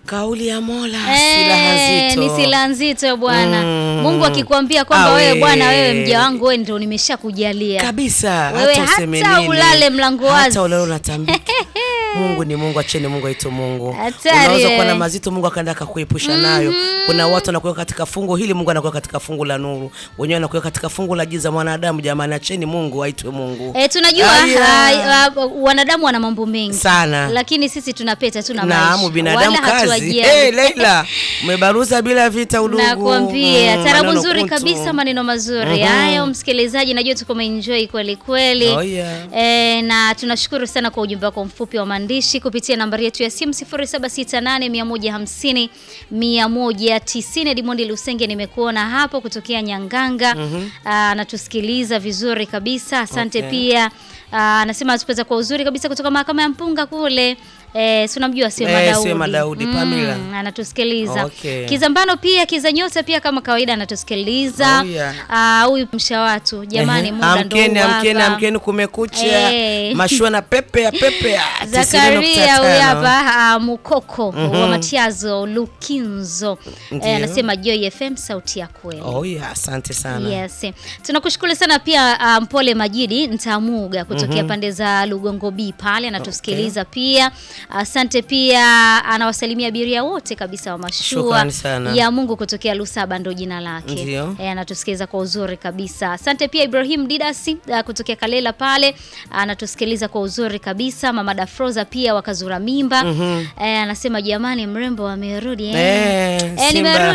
Kauli ya Mola Eh, silaha nzito. ni silaha nzito bwana. Mm. Mungu akikwambia kwamba Awe. wewe bwana, wewe mja wangu, wewe ndio nimeshakujalia kabisa Wewe hata useme hata nini, ulale mlango wazi. hata ulale unatambika Mungu ni Mungu, acheni Mungu aitwe Mungu. Hatari, Unaweza kuwa na eh. mazito, Mungu akaenda akakuepusha nayo. Kuna watu wanakuweka katika fungu hili, Mungu anakuweka katika fungu la nuru, wenyewe anakuweka katika fungu la giza. Mwanadamu jamani, acheni Mungu aitwe Mungu E, tunajua Aya. ah, ah, wanadamu wana mambo mengi sana. lakini sisi tunapeta tu na Naamu, maisha binadamu Wala kazi. hatuwajiali. Hey, Leila, umebaruza bila vita udugu. Nakwambia Mm, tarabu maneno nzuri kuntu. kabisa, maneno mazuri hayo. Msikilizaji, najua tuko umeenjoy kweli kweli. Oh, yeah. E, na tunashukuru sana kwa ujumbe wako mfupi wa maandishi kupitia nambari yetu ya simu 0768 150 190. Edmond Lusenge nimekuona hapo kutokea Nyanganga Ah, anatusikiliza vizuri kabisa, asante Okay. pia Ah, anasema atupeza kwa uzuri kabisa kutoka mahakama ya Mpunga kule. Eh, si unamjua Sema Eh, Daudi. Sema Daudi, Pamela. anatusikiliza. Okay. Kizambano pia Kiza Nyota pia kama kawaida anatusikiliza. Oh, yeah. Ah, huyu msha watu jamani, Ehe. muda ndo amkeni, huu amkeni, hapa. amkeni, kumekucha. Eh. Mashua na pepe ya pepe ya Zakaria 90.5. huyu hapa ah, Mukoko wa Matiazo Lukinzo Ndiyo. eh, anasema Joy FM sauti ya kweli. Oh, yeah, asante sana. Yes. Tunakushukuru sana pia uh, Mpole Majidi Ntamuga kutokea pande za Lugongo B pale anatusikiliza pia. Asante pia anawasalimia abiria wote kabisa wa mashua Shukrani sana. ya Mungu kutokea Lusaba ndo jina lake. Ndio. E, anatusikiliza kwa uzuri kabisa. Asante pia Ibrahim Didasi uh, kutokea Kalela pale anatusikiliza kwa uzuri kabisa. Mama Dafroza pia wakazura mimba. Eh, anasema jamani mrembo amerudi eh. Eh, Eh, Simba. nimerudi